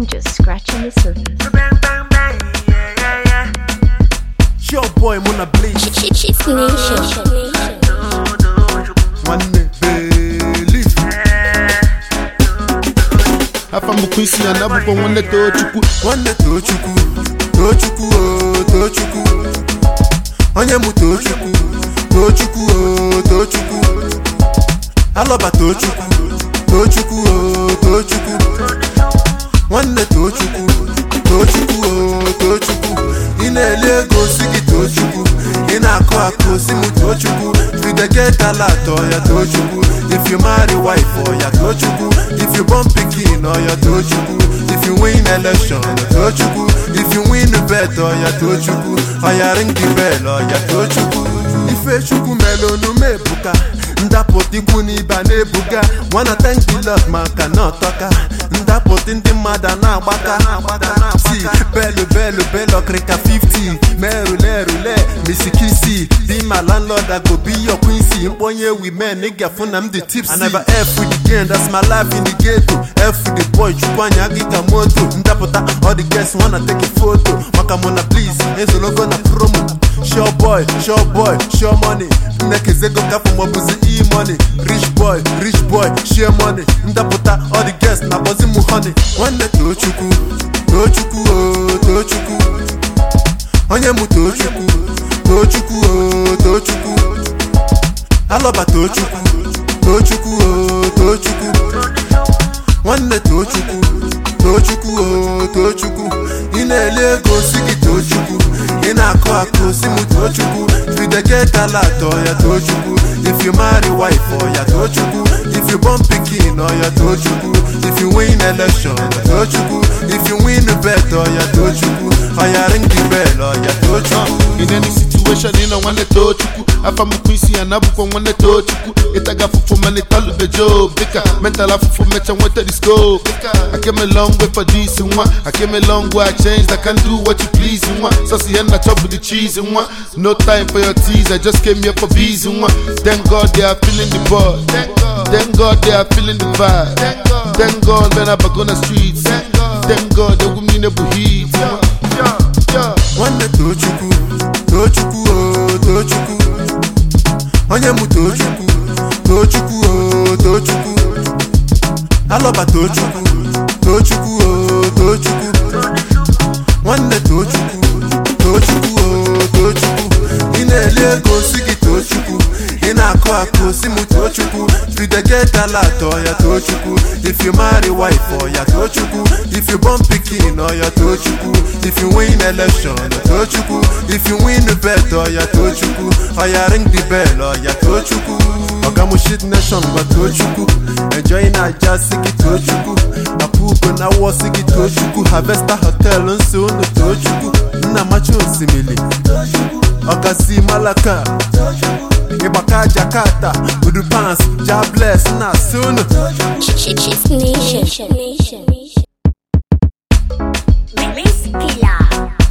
I'm just scratching the surface. Bang, bang, bang, yeah, yeah, yeah. Your boy Mona Blaze Chief Nation. nwanne believe afa mbụkwa isi ya na abụkwa nwanne tochukwu nwanne tochukwu tochukwu o tochukwu onye mụ tochukwu tochukwu o tochukwu alọba tochukwu tochukwu o tochukwu nwanne tochukwu tochukwu o tochukwu ị na-eli ego si gị tochukwu ị na-akụ akụ si mụ tochukwu if you dey get alert ọya tochukwu if you marry wife ọya tochukwu if you born pikin ọya tochukwu if you win election ọya tochukwu if you win bet ọya tochukwu ọya ring the bell ọya tochukwu ifechukwu melonu mebuka ndapụta ikwu n'ibe a na-ebuga nwana thank the lord maka na ọtọka ndapụta ndị mmadụ a na-agbaka si belu belu belu ọkịrịka 50 merulere misikisi be my landlord I go be your quincy mkponye women ị ga-afụ na m dị tipsy I never F with the game that's my life in the ghetto F with the boy chukwu anya gị ka moto ndapụta all the guests wanna take a photo maka mụ na please ezologo na promo sure boy sure boy sure money nnekezego kapụ maọbụzi e-money rich boy rich boy share money ndapụta all the guests na bọzi mụ honey nwanne tochukwu tochukwu o tochukwu onye mụ tochukwu tochukwu o tochukwu alọba tochukwu tochukwu o tochukwu nwanne tochukwu tochukwu o tochukwu ị na-eli ego si gị tochukwu ị na-akụ akụ si mụ tochukwu if you dey get alert ọya tochukwu if you marry wife ọya tochukwu if you born pikin ọya tochukwu if you win election ọya tochukwu if you win bet ọya tochukwu ọya ring the bell ọya tochukwu in any situation ị nọ nwanne tochukwu afa mbụkwa isi ya na abụkwa nwanne tochukwu ịtaga afụfụ mana ịtalụbe job dịka mental afụfụ mecha nweta the scope I came a long way for this nwa I came a long way I changed I can do what you please nwa sọsi ihe nna chọbụ the cheese nwa no time for your tease I just came here for bees nwa thank God they are feeling the buzz thank God they are feeling the vibe thank God when I back on the streets thank God egwu m niile bụ hit nwa. Yeah. nwanne tochukwu tochukwu o tochukwu onye mụ tochukwu tochukwu o tochukwu alọba tochukwu tochukwu o tochukwu nwanne tochukwu tochukwu o tochukwu ị na-eli ego si gị tochukwu ị na-akụ akụ si mụ tochukwu if you dey get alert ọya tochukwu if you marry wife ọya tochukwu if you born pikin ọya tochukwu if you win election ọya tochukwu if you win bet ọya tochukwu ọya ring the bell ọya tochukwu ọgamushit nation gwa tochukwu enjoy na aja si gị tochukwu apụgo na wọ si gị tochukwu harvester hotel nso unu tochukwu nna machi osimiri ọgazi malaka ịgbaka jakarta udupans jables na sunu Chief Nation. Miss Killer.